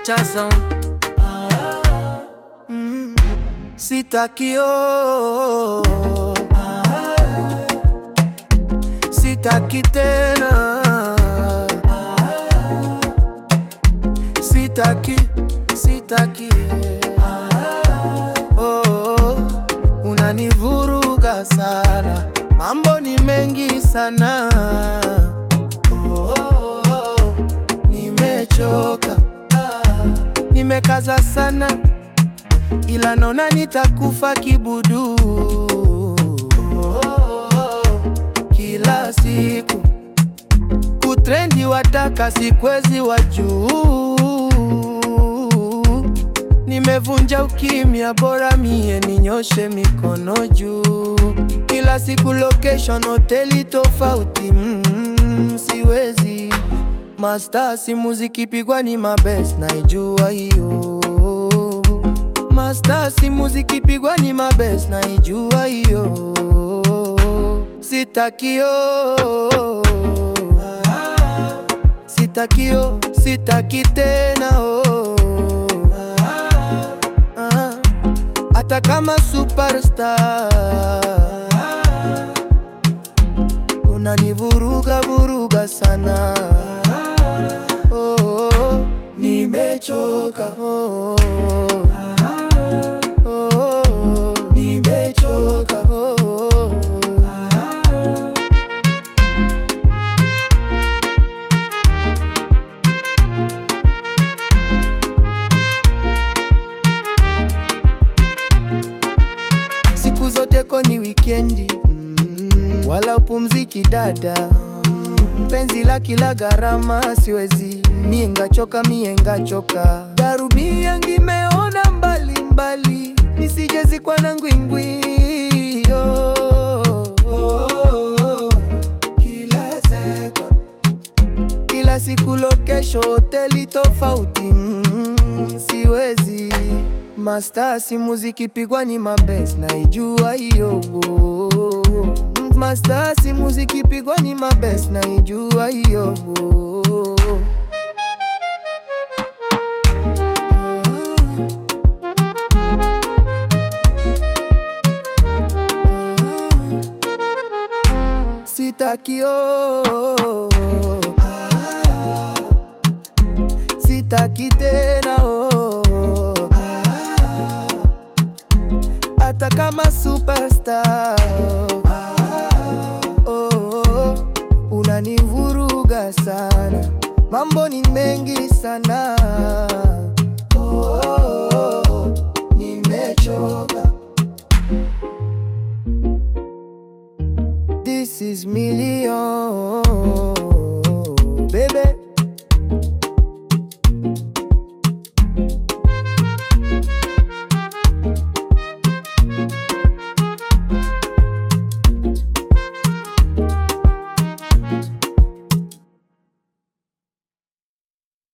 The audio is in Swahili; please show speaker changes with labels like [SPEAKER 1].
[SPEAKER 1] Nature Sound. Mm, sitakio sitaki tena sitaki sitaki oh, oh, unanivuruga sana mambo ni mengi sana oh, oh, oh, nimechoka nimekaza sana ila naona nitakufa kibudu kila siku kutrendi wataka sikwezi wa juu nimevunja ukimya bora mie ninyoshe mikono juu kila siku location hoteli tofauti mm, siwezi mastasi muziki pigwa ni mabes naijua hiyo mastasi muziki pigwa ni mabes naijua hiyo sitakio sitakio sitaki tena oh. Ah, hata kama superstar unanivuruga vuruga sana oh, oh, nimechoka oh, oh, oh, nimechoka oh, oh. siku zote ko ni wikendi mm, wala upumziki dada penzi la kila gharama siwezi mie ngachoka mie ngachoka darubia ngimeona mbali mbali nisijezikwa na ngwingwi oh, oh, oh. Kila second kila siku location hoteli tofauti mm, siwezi mastasi muziki pigwa ni mabes naijua hiyo mastasi muziki pigwa ni mabes naijua hiyo sitakio sitaki tena oh. hata kama superstar